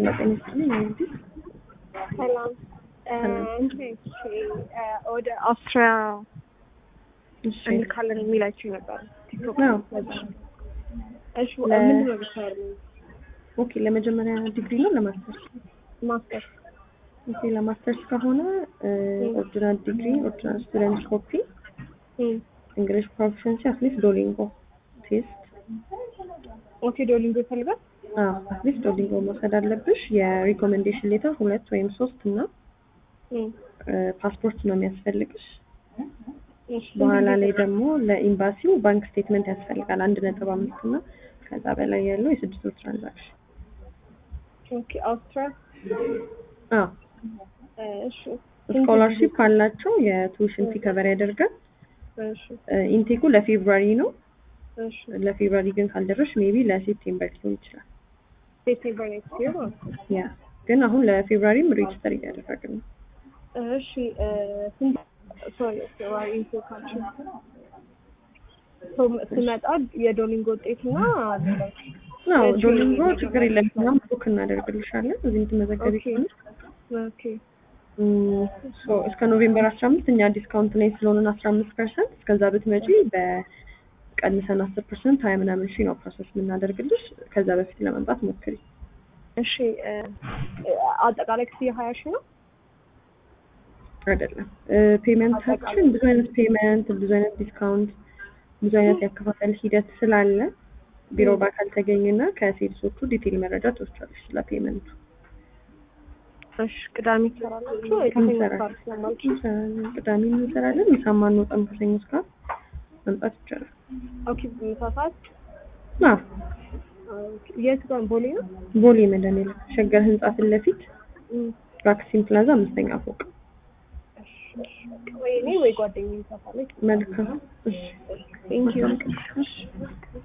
ጤና ይስጥልኝ እንግዲህ ሰላም ሰላም። እንትን ወደ አውስትሪያ እሺ እንልካለን የሚላችሁ ነበር ቲክቶክ አዎ። እሺ ለ- ምንድን ነው ብቻሉ ኦኬ ለመጀመሪያ ዲግሪ ነው ለማስተርስ ማስተር ኦኬ ለማስተርስ ከሆነ ኦሪጂናል ዲግሪ ኦሪጂናል ስቱደንት ኮፒ እንግሊሽ ፕሮፊሽንሲ አትሊስት ዶሊንጎ ቴስት ኦኬ ዶሊንጎ ይፈልጋል አትሊስት ዶሊንጎ መውሰድ አለብሽ የሪኮሜንዴሽን ሌተር ሁለት ወይም ሶስት እና ፓስፖርት ነው የሚያስፈልግሽ በኋላ ላይ ደግሞ ለኤምባሲው ባንክ ስቴትመንት ያስፈልጋል አንድ ነጥብ አምስት እና ከዛ በላይ ያለው የስድስት ወር ትራንዛክሽን ኦኬ አውስትሪያ አዎ እሺ ስኮላርሺፕ አላቸው የቱዊሽን ፊ ከቨር ያደርጋል እሺ ኢንቴኩ ለፌብሩዋሪ ነው እሺ ለፌብሩዋሪ ግን ካልደረሽ ሜቢ ለሴፕቴምበር ሊሆን ይችላል ሴፕቴምበር ኔክስት ይር ማለት ነው ያ ግን አሁን ለፌብሩዋሪም ሬጅስተር እያደረግን ነው እሺ ስንት ሶሪ ፌብሩዋሪ ኢንቴካችሁ ስመጣ የዶሊንጎ ውጤትና ሌሎች አዎ እሺ። ዶሊንጎ ችግር የለም እኛም ቡክ እናደርግልሻለን እዚህም ትመዘገቢ ኦኬ ከሆነ ኦኬ እም፣ ሶ እስከ ኖቬምበር አስራ አምስት እኛ ዲስካውንት ላይ ስለሆነን አስራ አምስት ፐርሰንት እስከዛ ብትመጪ በቀንሰን አስር ፐርሰንት ሀያ ምናምን ሺ ነው ፕሮሰስ የምናደርግልሽ ከዛ በፊት ለመምጣት ሞክሪ እሺ አጠቃላይ ክፍያ ሀያ ሺህ ነው አይደለም ፔመንታችን ብዙ አይነት ፔመንት ብዙ አይነት ዲስካውንት ብዙ አይነት ያከፋፈል ሂደት ስላለ ቢሮ በአካል ተገኝና ከሴልሶቹ ዲቴል መረጃ ትወስቻለሽ ስለ ፔመንቱ እሺ ቅዳሜ ትሰራላችሁ ከሰኞ እንሰራለን ጋር ስለማልች እንሰራለን ቅዳሜ እንሰራለን ምሳማ አንወጣም ከሰኞ እስከ ዓርብ መምጣት ይቻላል ኦኬ ምሳ ሰዓት አዎ የት ጋር ቦሌ ነው ቦሌ መድኃኒዓለም ሸገር ህንጻ ፊት ለፊት እም፣ ቫክሲን ፕላዛ አምስተኛ ፎቅ እሺ፣ እሺ። ወይ እኔ ወይ ጓደኛዬ ምሳ ሰዓት ላይ መልካም እሺ ቴንኪዩ